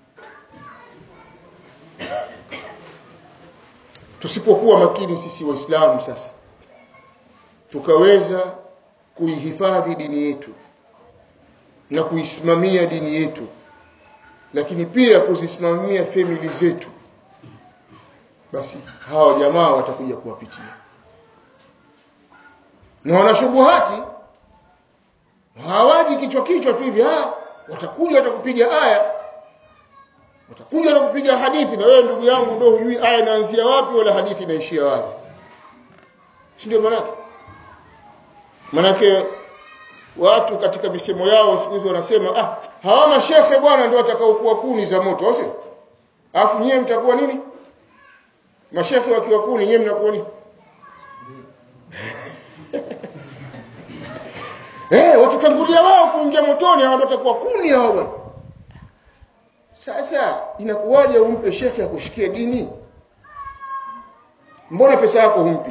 tusipokuwa makini sisi waislamu sasa tukaweza kuihifadhi dini yetu na kuisimamia dini yetu lakini pia kuzisimamia family zetu basi hawa jamaa watakuja kuwapitia na wanashubuhati hawaji kichwa kichwa tu hivi ah watakuja watakupiga aya watakuja na kupiga hadithi na wewe ndugu yangu ndio hujui aya inaanzia wapi wala hadithi inaishia wapi si ndio manake manake watu katika misemo yao siku hizi wanasema ah hawa mashehe bwana ndio watakaokuwa kuni za moto au sio alafu nyie mtakuwa nini mashehe wakiwa kuni nyie mnakuwa nini eh watatangulia wao kuingia motoni hao ndio watakuwa kuni hao bwana sasa inakuwaje umpe shekhe akushikie dini mbona pesa yako humpi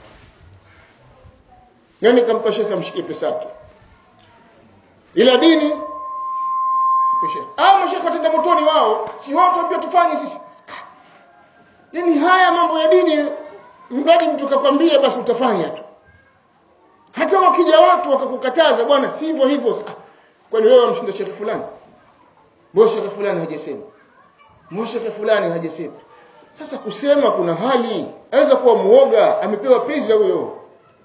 nani kampa shekhe amshikie pesa yake ila dini shekhe ah mashekhe watenda motoni wao si wao tuambia tufanye sisi yani haya mambo ya dini mradi mtu kakwambia basi utafanya tu hata wakija watu wakakukataza bwana sivyo hivyo ah, kwani wewe wamshinda shekhe fulani mbona shekhe fulani hajasema mbona shekhe fulani hajasema sasa kusema kuna hali aweza kuwa muoga amepewa pesa huyo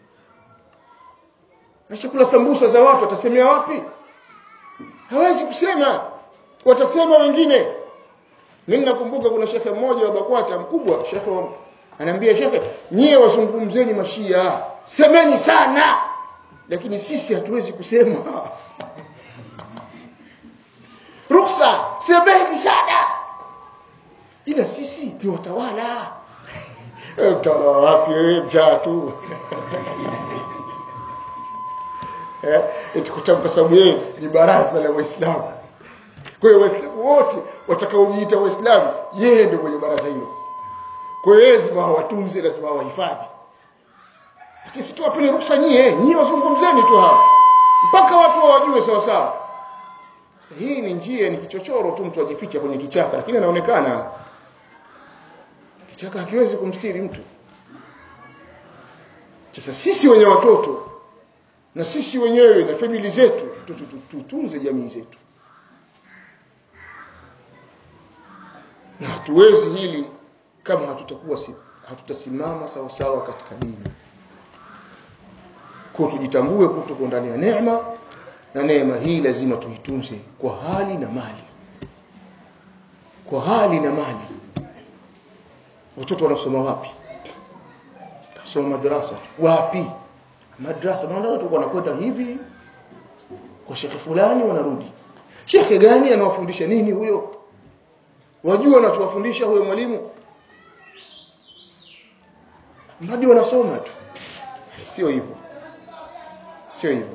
na chakula sambusa za watu atasemea wapi hawezi kusema watasema wengine mimi nakumbuka kuna shekhe mmoja wa Bakwata mkubwa shekhe anaambia shekhe nyie wazungumzeni mashia semeni sana lakini sisi hatuwezi kusema ruksa semeni sana ila sisi ni watawala utawala wapi wewe mjaa tu eh eti kwa sababu yeye ni baraza la waislamu kwa hiyo waislamu wote watakaojiita waislamu yeye ndio mwenye baraza hilo kwa hiyo lazima watunze lazima wahifadhi lakini si tuwapeni ruhusa nyie nyie wazungumzeni tu hapa mpaka watu wawajue sawa sawa sasa hii ni njia ni kichochoro tu mtu ajificha kwenye kichaka lakini anaonekana kichaka hakiwezi kumstiri mtu sasa sisi wenye watoto na sisi wenyewe na famili zetu tutunze jamii zetu na hatuwezi hili kama hatutakuwa si, hatutasimama sawa sawa katika dini kwa tujitambue kutoka ndani ya neema na neema hii lazima tuitunze kwa hali na mali kwa hali na mali watoto wanasoma wapi soma madrasa wapi madrasa naona watu wanakwenda hivi kwa shekhe fulani wanarudi shekhe gani anawafundisha nini huyo wajua anachowafundisha huyo mwalimu mradi wanasoma tu sio hivyo sio hivyo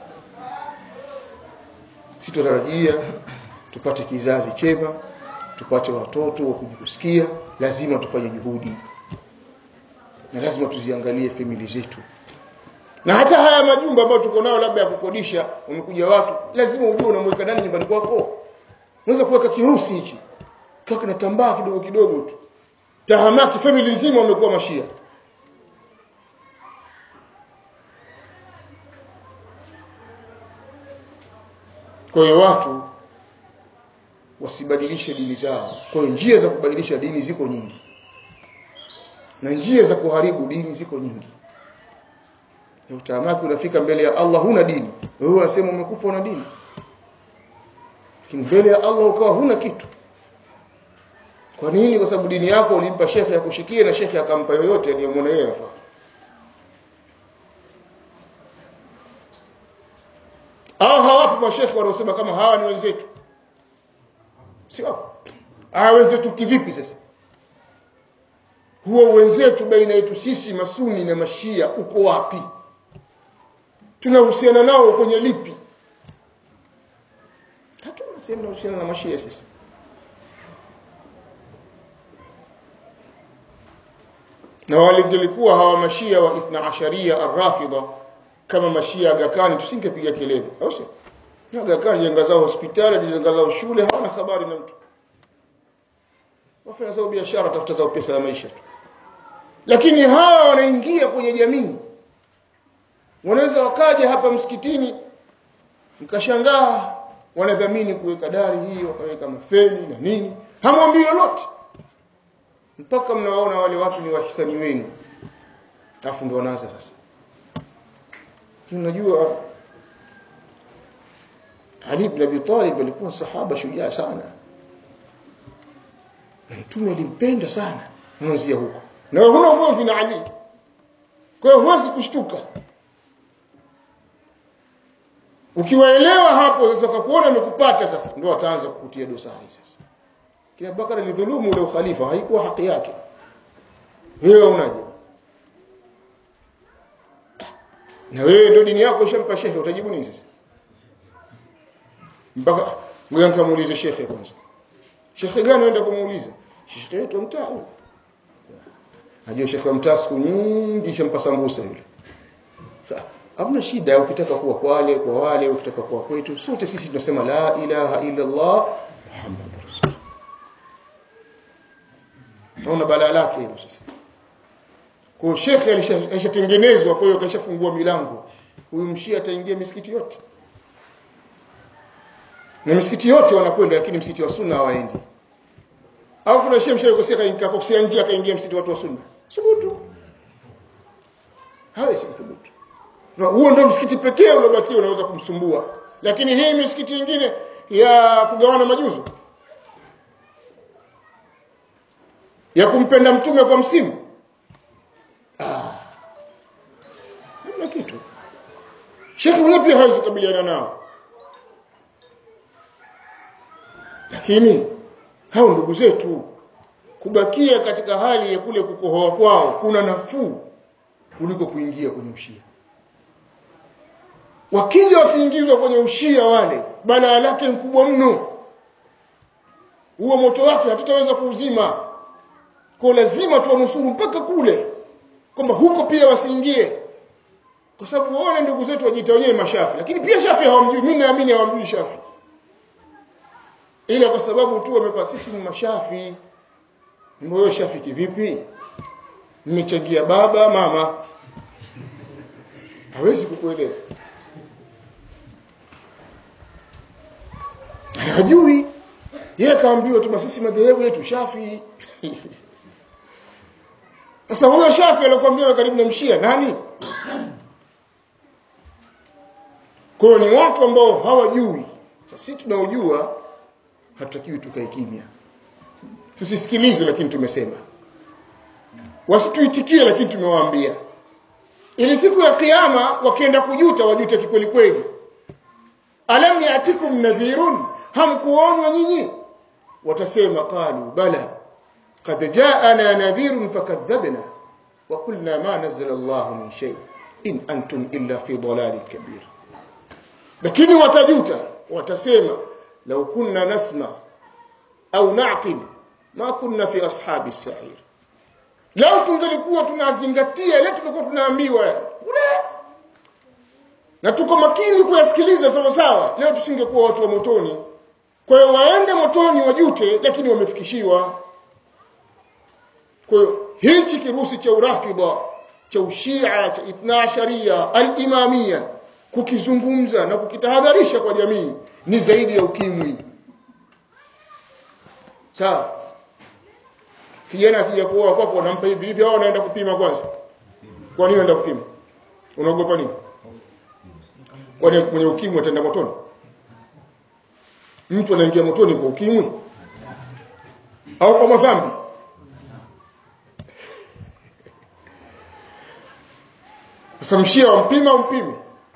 sitotarajia tupate kizazi chema tupate watoto wa kujikusikia lazima tufanye juhudi na lazima tuziangalie famili zetu na hata haya majumba ambayo tuko nayo labda ya kukodisha umekuja watu lazima ujue unamweka nani nyumbani kwako unaweza kuweka kirusi hichi kwa kinatambaa kidogo kidogo tu tahamaki family nzima wamekuwa mashia kwa hiyo watu wasibadilishe dini zao kwa hiyo njia za kubadilisha dini ziko nyingi na njia za kuharibu dini ziko nyingi na utaamaki unafika mbele ya Allah huna dini wewe unasema umekufa una dini lakini mbele ya Allah ukawa huna kitu kwa nini kwa sababu dini yako ulimpa shekhe ya kushikia na shekhe akampa yoyote aliyemwona yeye anafaa au hawapo mashekhe wanaosema kama hawa ni wenzetu si wapo hawa wenzetu kivipi sasa huo wenzetu baina yetu sisi masuni na mashia uko wapi tunahusiana nao kwenye lipi hatuna sehemu tunahusiana na mashia sisi na walingelikuwa hawa mashia wa ithna asharia arrafidha kama mashia agakani tusingepiga kelele au sio na agakani jenga zao hospitali jenga zao shule hawana habari na mtu wafanya zao biashara tafuta zao pesa ya maisha tu lakini hawa wanaingia kwenye jamii wanaweza wakaja hapa msikitini mkashangaa wanadhamini kuweka dari hii wakaweka mafeni na nini hamwambii lolote mpaka mnawaona wale watu ni wahisani wenu alafu ndio wanaanza sasa unajua Ali ibn Abi Talib alikuwa sahaba shujaa sana mtume alimpenda sana mwanzia huko na wewe huna ugomvi na Ali kwa hiyo huwezi kushtuka ukiwaelewa hapo sasa kakuona amekupata sasa ndio ataanza kukutia dosari sasa kina Bakara alidhulumu ule ukhalifa haikuwa haki yake wewe unaje na wewe ndio dini yako ishampa shekhe utajibu nini sasa mpaka ngoja nikamuulize shekhe kwanza shekhe gani unaenda kumuuliza shekhe wetu mtaa huyo najua shekhe wa mtaa siku nyingi shampa sambusa yule hamna shida ukitaka kuwa kwale kwa wale ukitaka kuwa kwetu sote sisi tunasema la ilaha illa Allah Muhammad rasul naona balaa lake hilo sasa kwa shekhe alishatengenezwa kwa hiyo kashafungua milango huyu mshia ataingia misikiti yote na misikiti yote wanakwenda lakini msikiti wa sunna hawaendi au kuna shehe mshaye kosea kakosea njia akaingia msikiti watu wa sunna subutu hawezi kuthubutu na huo ndio msikiti pekee uliobakia unaweza kumsumbua lakini hii misikiti mingine ya kugawana majuzu ya kumpenda mtume kwa msimu ah hamna kitu shekhi mwenyewe pia hawezi kukabiliana nao lakini hao ndugu zetu kubakia katika hali ya kule kukohoa kwao kuna nafuu kuliko kuingia kwenye ushia wakija wakiingizwa kwenye ushia wale balaa lake mkubwa mno huo moto wake hatutaweza kuuzima kwa lazima tuwanusuru mpaka kule kwamba huko pia wasiingie kwa sababu wale ndugu zetu wajiita wenyewe mashafi lakini pia shafi hawamjui mimi naamini hawamjui shafi ila kwa sababu tu wamepa sisi ni mashafi wewe shafi kivipi mmechangia baba mama hawezi kukueleza hajui yeye kaambiwa tu sisi madhehebu yetu shafi sasa huyo shafi aliyokuambia karibu na mshia nani kwa hiyo ni watu ambao hawajui sasa sisi tunaojua hatutakiwi tukae kimya tusisikilizwe lakini tumesema wasituitikie lakini tumewaambia ili siku ya kiyama wakienda kujuta wajute kikweli kweli alam yatikum nadhirun hamkuonwa nyinyi watasema qalu bala qad jaana nadhirun fakadhabna wa qulna ma nazzala Allah min shay in antum illa fi dalalin kabir lakini watajuta watasema law kunna nasma au naqil ma kunna fi ashabi as-sa'ir lao tungelikuwa tunazingatia ile tulikuwa tunaambiwa kule na tuko makini kuyasikiliza sawa sawa leo tusingekuwa watu wa motoni kwa hiyo waende motoni wajute lakini wamefikishiwa kwa hiyo hichi kirusi cha urafidha cha ushia cha ithna sharia al-imamia kukizungumza na kukitahadharisha kwa jamii ni zaidi ya ukimwi sawa kijana akija kuoa kwako unampa hivi hivi au anaenda kupima kwanza kwa nini anaenda kupima unaogopa nini kwani mwenye ukimwi ataenda motoni mtu anaingia motoni kwa ukimwi au kwa madhambi sasa mshia wampima umpime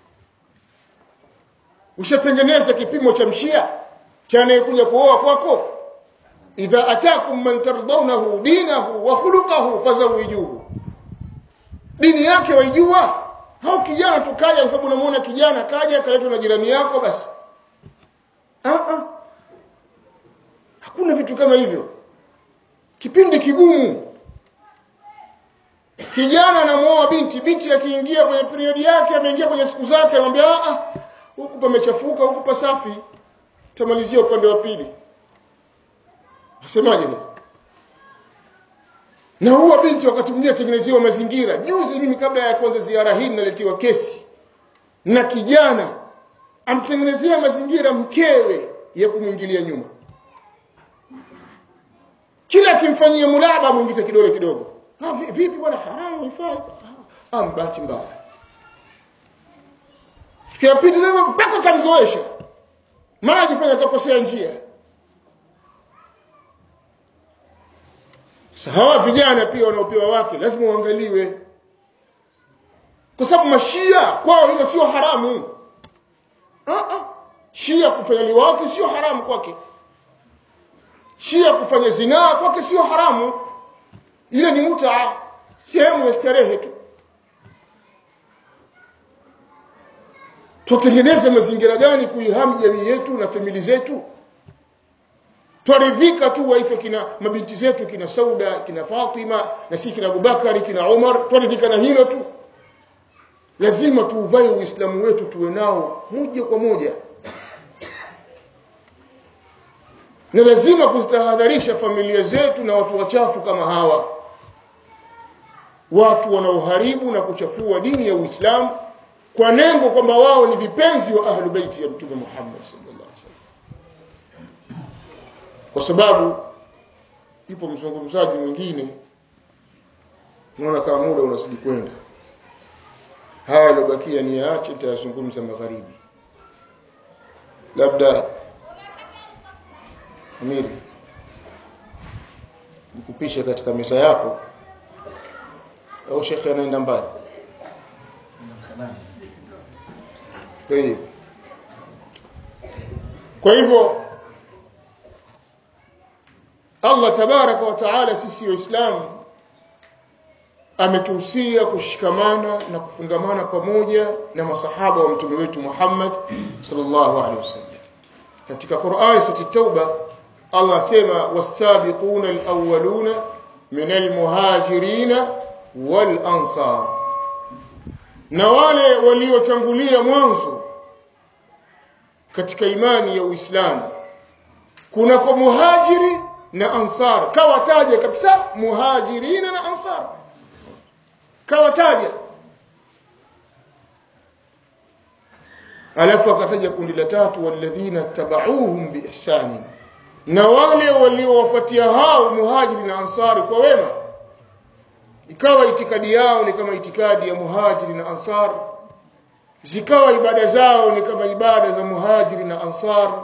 ushatengeneza kipimo cha mshia cha anayekuja kuoa kwako idha atakum man tardawnahu dinahu wa khuluquhu fazawijuhu dini yake waijua au kijana tukaja kwa sababu unamuona kijana kaja akaletwa na jirani yako basi ah ah hakuna vitu kama hivyo kipindi kigumu kijana anamuoa binti binti akiingia kwenye period yake ameingia kwenye siku zake anamwambia ah ah huku pamechafuka huku pasafi tamalizia upande wa pili Nasemaje sasa? Na huwa binti wakati mwingine atengenezewa mazingira. Juzi mimi kabla ya kuanza ziara hii naletiwa kesi na kijana amtengenezea mazingira mkewe ya kumwingilia nyuma. Kila akimfanyia mulaba muingize kidole kidogo. Ah, vipi bwana haramu ifai? Ah, mbati mbaya. Sikia pita leo mpaka kamzoesha. Maji fanya kakosea njia. hawa vijana pia wanaopewa wake lazima waangaliwe kwa sababu mashia kwao hilo sio haramu ah ah shia kufanya liwati sio haramu kwake shia kufanya zinaa kwake sio haramu ile ni muta sehemu ya starehe tu tutengeneze mazingira gani kuihami jamii yetu na famili zetu twaridhika tu waife kina mabinti zetu kina Sauda kina Fatima na si kina Abubakari kina Umar twaridhika na hilo tu lazima tuuvae uislamu wetu tuwe nao moja kwa moja na lazima kuzitahadharisha familia zetu na watu wachafu kama hawa watu wanaoharibu na kuchafua dini ya Uislamu kwa lengo kwamba wao ni vipenzi wa ahlu baiti ya Mtume Muhammad sallallahu alaihi wasallam kwa sababu ipo mzungumzaji mwingine naona kama muda unazidi kwenda haya yaliyobakia ni yaache nitayazungumza magharibi labda amiri nikupishe katika meza yako au shekhe anaenda mbali kwa hivyo Allah tabaraka wa taala sisi waislamu ametuhusia kushikamana na kufungamana pamoja na masahaba wa mtume wetu Muhammad sallallahu alaihi wasallam katika Qur'ani sura Tauba Allah asema was-sabiquna al-awwaluna min al-muhajirin wal-ansar na wale waliotangulia mwanzo katika imani ya Uislamu kuna kwa muhajiri na ansar kawataja kabisa muhajirina na ansar kawataja alafu akataja kundi la tatu walladhina tabauhum biihsani na wale waliowafuatia hao muhajiri na ansari kwa wema ikawa itikadi yao ni kama itikadi ya muhajiri na ansar zikawa ibada zao ni kama ibada za muhajiri na ansar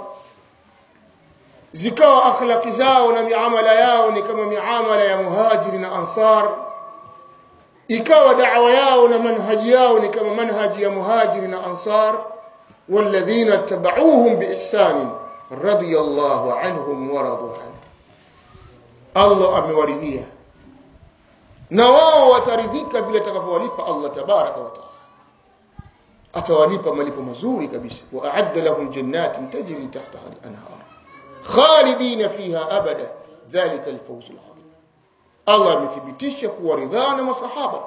zikawa akhlaqi zao na miamala yao ni kama miamala ya muhajiri na ansar ikawa da'wa yao na manhaji yao ni kama manhaji ya muhajiri na ansar والذين اتبعوهم بإحسان رضي الله عنهم ورضوا عنه الله amewaridhia na wao wataridhika vile atakavyowalipa Allah tabaraka wa taala atawalipa malipo mazuri kabisa wa a'adda lahum jannatin tajri tahtaha al-anhar khalidina fiha abada dhalika al-fawz al-azim Allah amethibitisha kuwa ridhaa na masahaba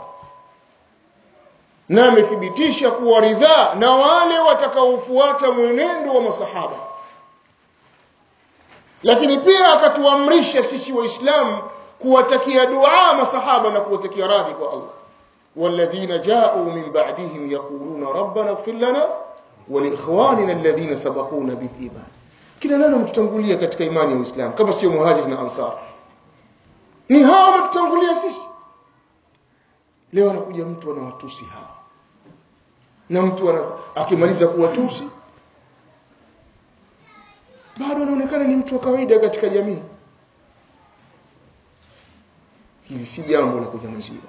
na amethibitisha kuwa ridhaa na wale watakaofuata mwenendo wa masahaba lakini pia akatuamrisha sisi waislamu kuwatakia dua masahaba na kuwatakia radhi kwa Allah والذين جاءوا من بعدهم يقولون ربنا اغفر لنا ولإخواننا الذين سبقونا بالإيمان kila nani mtutangulia katika imani ya Uislamu kama sio muhajiri na ansar ni hao mtutangulia sisi leo anakuja mtu anawatusi hao na mtu ana, akimaliza kuwatusi bado anaonekana ni mtu wa kawaida katika jamii hili si jambo la kunyamaziwa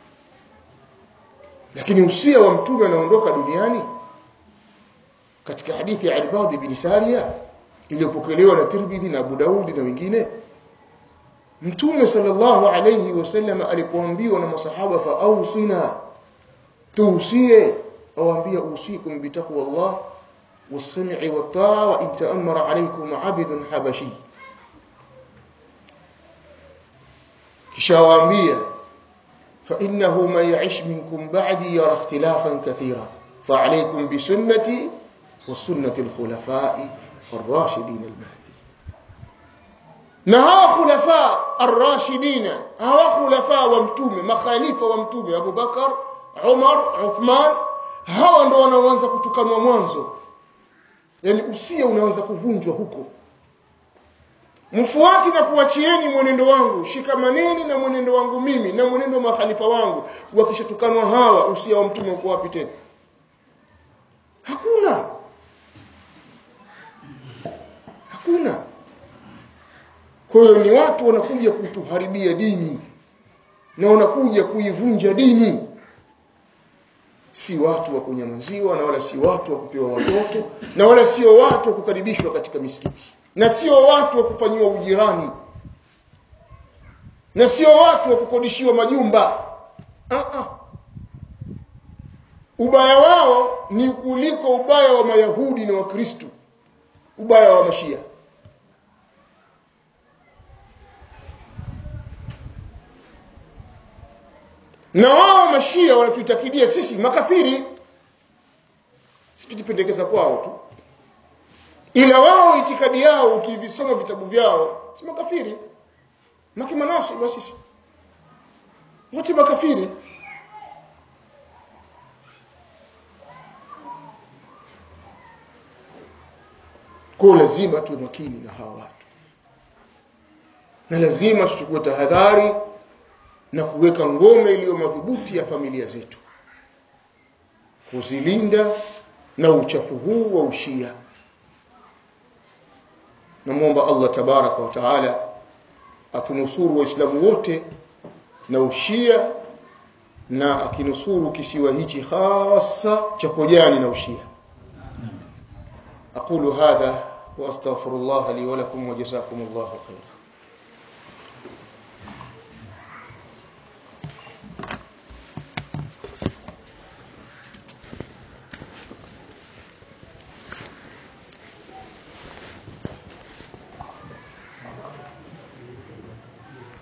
lakini usia wa mtume anaondoka duniani katika hadithi ya Al-Badi bin Sariya iliyopokelewa na Tirmidhi na Abu Daudi na wengine Mtume sallallahu alayhi wasallam alipoambiwa na masahaba fa ausina tuusie awaambia usikum bitaqwa Allah was-sam'i wat-ta'a wa in ta'ammara alaykum 'abdun habashi kisha waambia fa innahu man ya'ish minkum ba'di yara ikhtilafan kathira fa alaykum bi sunnati wa sunnati al-khulafa'i ar-rashidin al-mahdi na hawa khulafa ar-rashidina hawa khulafa wa mtume makhalifa wa mtume Abu Bakar Umar Uthman hawa ndo wanaoanza kutukanwa mwanzo yani usia unaanza kuvunjwa huko mfuati na kuachieni mwenendo wangu shikamaneni na mwenendo wangu mimi na mwenendo wa makhalifa wangu wakishatukanwa hawa usia wa mtume uko wapi tena hakuna hakuna kwa hiyo ni watu wanakuja kutuharibia dini na wanakuja kuivunja dini si watu wa kunyamaziwa na wala si watu wa kupewa watoto na wala sio watu wa kukaribishwa katika misikiti na sio watu wa kufanyiwa ujirani na sio watu wa kukodishiwa majumba uh -uh. ubaya wao ni kuliko ubaya wa mayahudi na wakristu ubaya wa mashia na wao mashia wanatutakidia sisi makafiri sikitipendekeza kwao tu ila wao itikadi yao ukivisoma vitabu vyao si makafiri makimanasi wa sisi wote makafiri kwa lazima tuwe makini na hawa watu na lazima tuchukue tahadhari na kuweka ngome iliyo madhubuti ya familia zetu kuzilinda na uchafu huu wa ushia namwomba Allah tabaraka wa taala atunusuru waislamu wote na ushia na akinusuru kisiwa hichi hasa cha kojani na ushia aqulu hadha واستغفر الله لي ولكم وجزاكم الله خيرا